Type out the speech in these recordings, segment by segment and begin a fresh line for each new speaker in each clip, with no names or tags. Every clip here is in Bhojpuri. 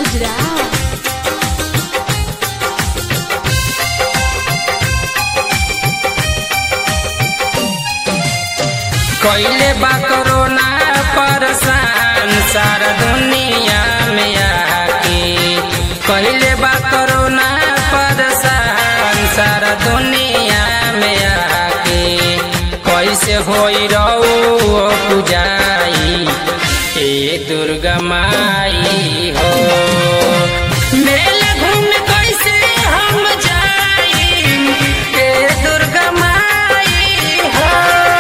गुजरात
कैले बा कोरोना परेशान सारा दुनिया में आके कैले बा कोरोना परेशान सारा दुनिया में आके कैसे होई रहो पूजाई ए दुर्गा माई हो मेला घूम कैसे हम जाई ए दुर्गा माई हो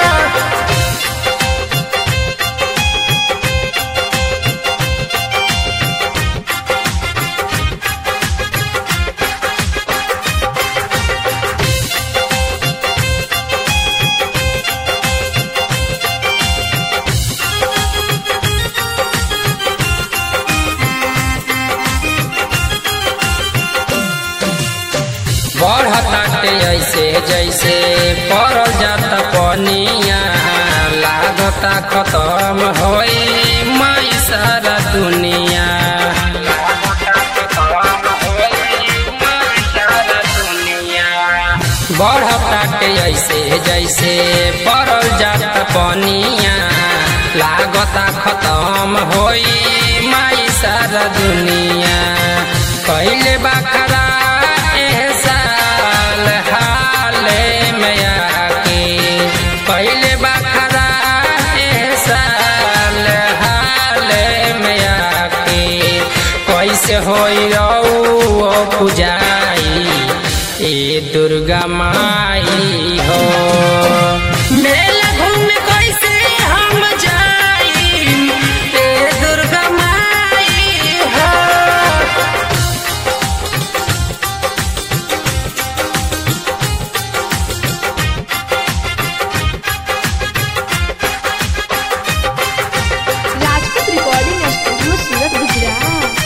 बढ़ताटे ऐसे जैसे पड़ल जाता पनिया लागता खत्म होई माई सारा दुनिया बढ़ताटे ऐसे जैसे पड़ल जाता पनिया लागता खत्म होई माई सारा दुनिया पहले बखरा एहसाल हाले में आके पहले बखरा एहसाल हाले में आके कैसे होई रहो पूजाई ए दुर्गा माई हो मेला घूम कैसे हम जाई ए दुर्गा माई हो
राजपूत रिकॉर्डिंग स्टूडियो सूरत गुजरात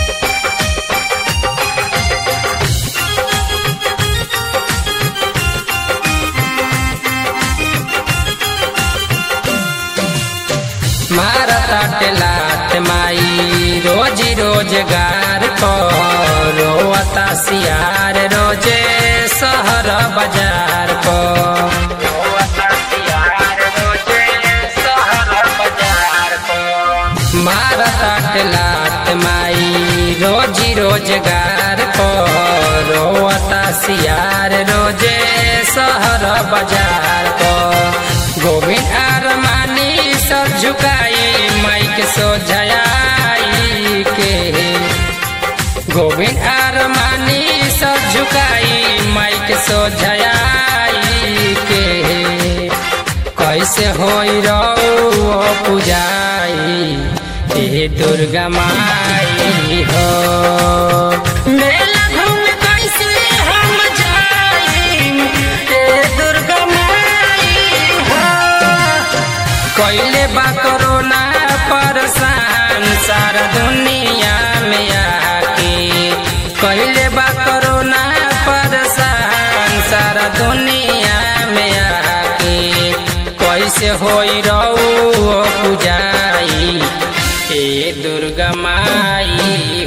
मारता लाट माई रोजी रोजगार को रोता सियार रोजे शहर बाजार को मारता लाट माई रोजी रोजगार को रोता सियार रोजे शहर बाजार को गोविंद आरमानी सब झुकाई माइक सोझाई के गोविंद आरमानी सब झुकाई माइक सोझाई के कैसे होई रहो पूजाई ए दुर्गा माई हो मेला घूम कैसे हम जाई ए दुर्गा माई हो कैले बा कोरोना परेशान सारा दुनिया में आके कैले बा कोरोना परेशान सारा दुनिया में आके कैसे होई रहो पूजाई ए दुर्गा माई